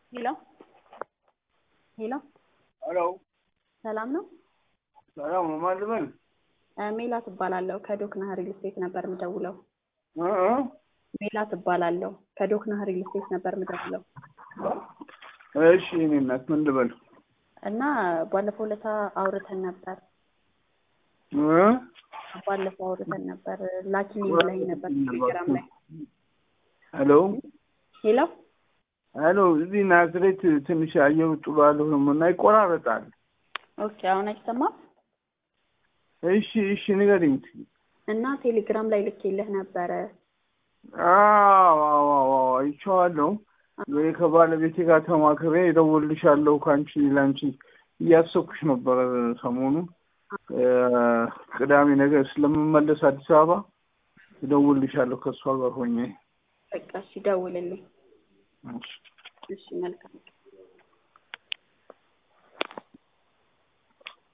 ሄሎ ሄሎ ሄሎ ሰላም ነው? ሰላም ነው። ማን ልበል? ሜላት እባላለሁ ከዶክና ሪል ስቴት ነበር የምደውለው። እ እ ሜላት እባላለሁ ከዶክና ሪል ስቴት ነበር የምደውለው እሺ እኔ እናት ምን ልበል? እና ባለፈው ለታ አውርተን ነበር እ ባለፈው አውርተን ነበር ላኪልኝ ብለኸኝ ነበር ቴሌግራም ላይ። ሄሎ ሄሎ ሄሎ እዚህ ናዝሬት ትንሽ አየሩ ጥሩ አልሆነም እና ይቆራረጣል። ኦኬ አሁን አይሰማም? እሺ እሺ ንገሪኝ። እና ቴሌግራም ላይ ልኬልህ ነበረ። አዎ አዎ አዎ አይቼዋለሁ። እኔ ከባለቤቴ ጋር ተማክሬ እደውልልሻለሁ ከአንቺ ለአንቺ እያሰብኩሽ ነበረ ሰሞኑን እ ቅዳሜ ነገር ስለምመለስ አዲስ አበባ እደውልልሻለሁ ከእሷ ጋር ሆኜ። በቃ እሺ ደውልልኝ። እሺ። እሺ መልካም